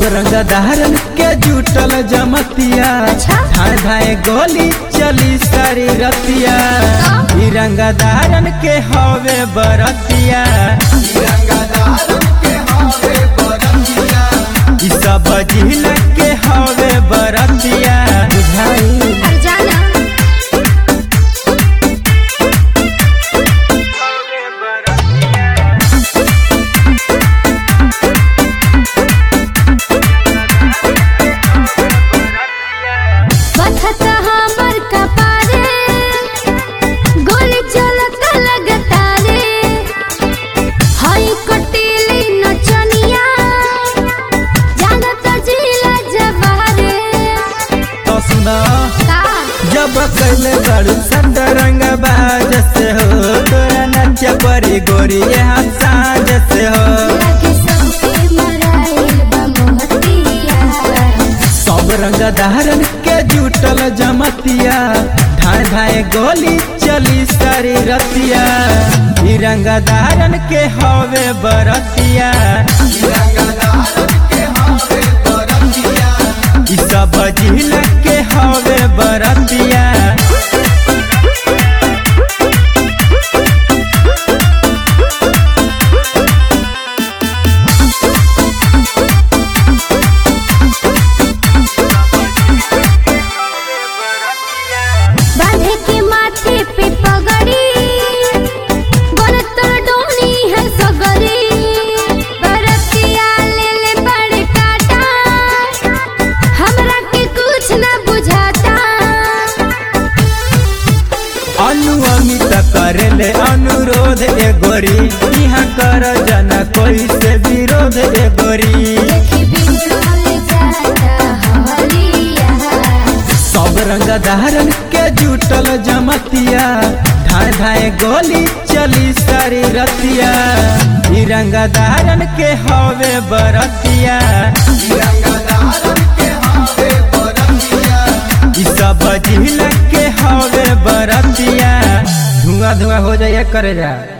रंग धारन के जुटल जमतिया अच्छा। धाए धाए गोली चली सारी रतिया ई रंग धारन के हवे बरतिया ई सब जिला के हवे बरतिया बुझाई अरे जाना पथत हमर कपारे गोली चलत लगतारे हई कटीली नचनिया जानत जिला जवारे तो सुना का जब कैले बड़ू संतरंग बाज से हो तोरा नच परी गोरी यहाँ साँझ से हो लगे सबके मराइल बा मोहतिया सब रंग धारन के जुटल जमतिया धाए धाए गोली चली सारी रतिया ई रंग धारन के हवे बरतिया ई सब जिला के हवे बरतिया बांधे के माथे पे पगड़ी बरतर डोनी है सगरी बरतिया ले ले बड़े काटा हमरा के कुछ ना बुझाता अनु अमित करेले अनुरोध ए गोरी यहाँ कर जना कोई से विरोध ए गोरी देखी बिगड़ल जाता हरिया सब रंग धारन के जुटल जमतिया धाए धाए गोली चली सारी रतिया ई रंग धारन के हवे बरतिया ई सब जिला के हवे बरतिया धुआं धुआं हो जाए करे जा